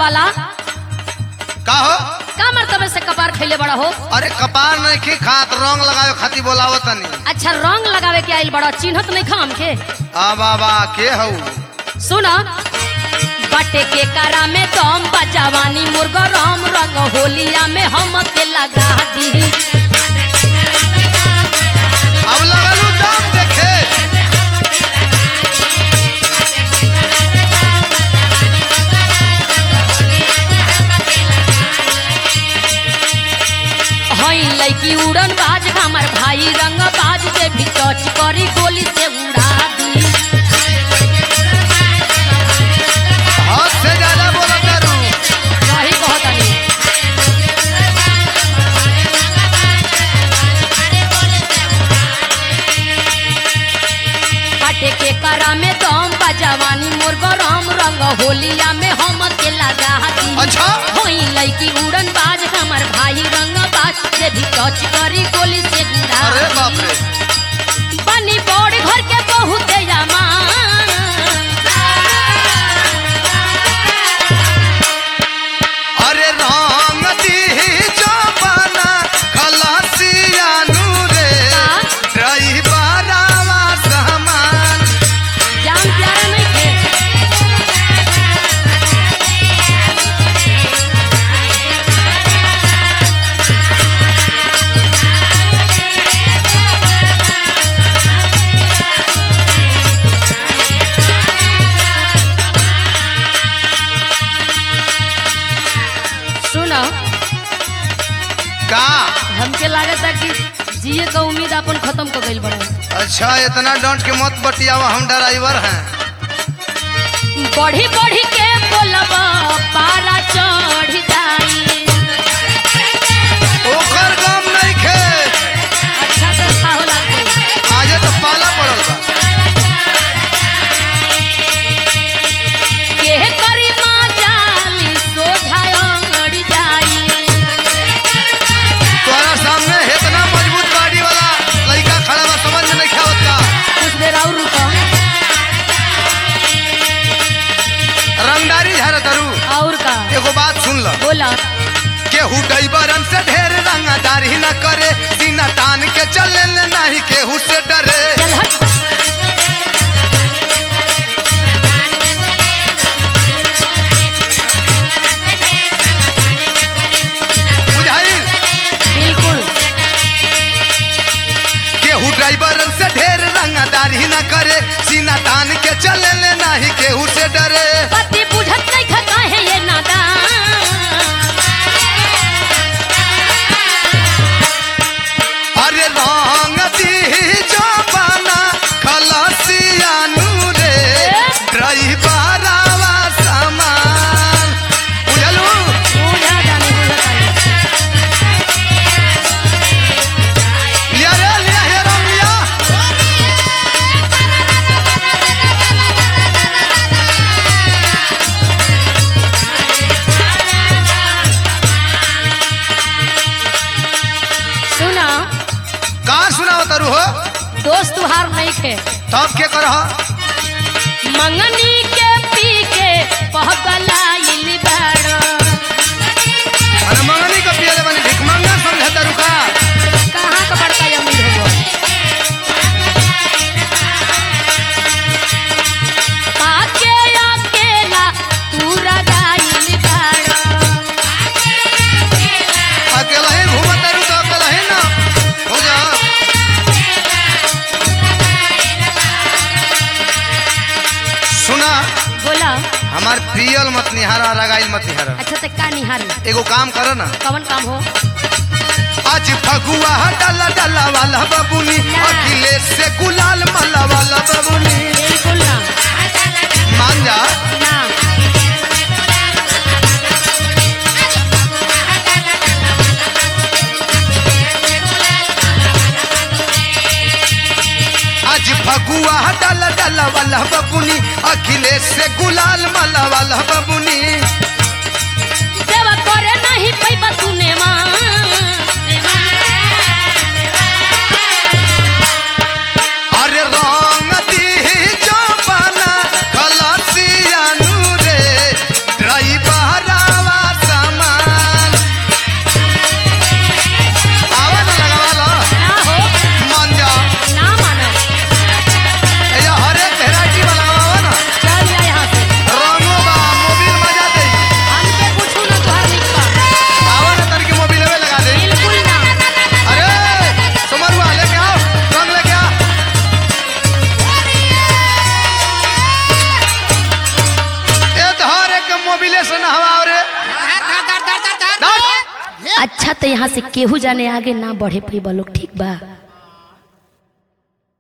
वाला का हो का मर्तबे से कपार खैले बड़ा हो अरे कपार नहीं खी खात रंग लगावे खाती बोलावत तनी अच्छा रंग लगावे के आइल बड़ा चिन्हत नहीं खाम के आ बाबा के हऊ सुना बटे के करा में दम बजावानी मुर्गा राम रंग होलिया में हम के लगा दी अब लगलू दाम देखे हई लड़की उड़न बाज हमर भाई रंग बाज के भी टच करी गोली से उड़ा दी हद से ज्यादा बोला करू सही कहतनी बाटे के करा में दम बजावानी मुर्गा राम रंग होलिया में हम के लगा दी अच्छा होई लड़की उड़न बाज हमर भाई रंग बाज से भी टच करी गोली से उड़ा अरे दी। बाप रे बनी बड़ घर के बहुत अरे रंग दी जबाना खलासिया नूरे ड्राइवरवा सामान जान प्यारा नहीं थे सुनो का हमके लागता कि जिए का उम्मीद अपन खत्म कर गइल बड़ा अच्छा इतना डंट के मत बतियावा हम ड्राइवर हैं बढ़ी बढ़ी के बोलब पारा चढ़ जाई ओकर गम नहीं खे अच्छा से खाओ लागते आजे तो पाला पड़ल बा के करी माँ जाली सोझायड़ जाई तोरा सामने इतना मजबूत गाड़ी वाला लड़का खड़ा बा समझ में नहीं खावत का कुछ देर और रुको रंगदारी झार तरू और का एगो बात सुन ल बोला केहू डैबरन से ढेर रंगदारी न करे सीना तान के चले ले नहीं केहू से डरे चल हट बुझाई बिल्कुल केहू ड्राइवरन से ढेर रंगदारी न करे सीना तान के चले ले नहीं केहू से डरे पति बुझत नहीं खका है ये नादान अरे रंग दी जबाना खलसिया नूरे ड्राइवरवा सामान बुझलू बुझा जाने बुझा जाने लिया रे लिया हे रंग लिया सुना कहाँ सुनाओ तरू हो दोस्त तुहार नहीं थे तब के करह मंगनी के पी के पहगलाइल बाड़ो अरे मंगनी का पियले बनी भिख मंगा समझे तरू का कहाँ का बड़का अमीर हो पाके अकेला तू रगाइल बाड़ो अकेला ही घूमत तरू तो अकेला ही ना हो जा सुना बोला हमार पियल मत निहारा रगाइल मत निहारा अच्छा ते का निहारी एगो काम करो ना कवन काम हो आज फगुआ डाला डाला वाला बबुनी अखिलेश से गुलाल माला वाला बबुनी बिल्कुल ना मान जा ना आज फगुआ डाला डाला वाला बबुनी अखिलेश से गुलाल माला वाला बबुनी सेवा करे नहीं पैबा तूने माँ अरे रंग दी जबाना खलासिया नूरे ड्राइवरा से नहवाओ रे अच्छा तो यहाँ से केहू जाने आगे ना बढ़े पी लोग ठीक बा